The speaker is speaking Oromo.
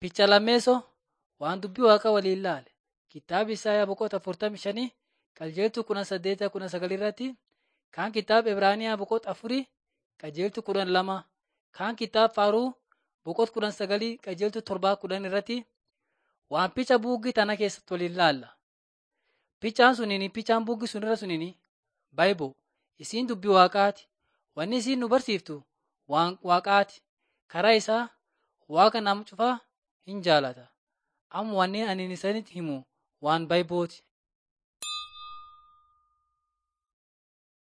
Ficha lammeessoo waan dubbii Waaqaa waliin ilaale. Kitaaba Isaayaa boqota 45 qajeeltuu 18 19 irratti kaan kitaaba Ibraaniyaa boqota 4 qajeeltuu 12 kaan kitaaba Faaruu boqota 19 qajeeltuu 7 10 irratti waan ficha buugii tana keessatti waliin ilaalla. Fichaan suniin fichaan buugii sunirra suniin Baayiboo isiin dubbii Waaqaati. Wanni isiin nu barsiiftu waan Waaqaati. Karaa isaa Waaqa nama cufaa hin jaalata. Amma wanni ani isinitti himu waan Baayibooti.